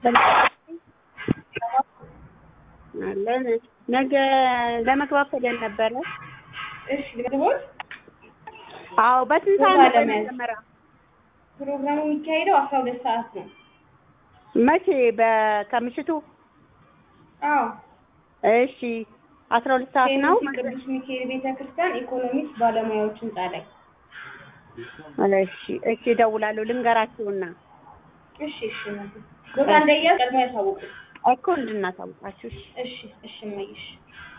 አለን ነገ ለመግባት ፈልገን ነበረ። እሺ ልግቦት አዎ በስንት ሰዓት ቦታ ነበር ለመያዝ። መጀመሪያ? ፕሮግራሙ የሚካሄደው አስራ ሁለት ሰዓት ነው። መቼ? በ- ከምሽቱ? አዎ እሺ አስራ ሁለት ሰዓት ነው። ቴዎድሮስ ቅዱስ ሚካኤል ቤተ ክርስቲያን ኢኮኖሚክስ ባለሙያዎች ህንጻ ላይ። እሺ እሺ እደውላለሁ ልንገራችሁና እሺ እሺ እናቴ። ቦታ እንደያዝ ቀድሞ ያሳውቁ። እኮ እንድናሳውቃችሁ እሺ። እሺ እሺ እመይሽ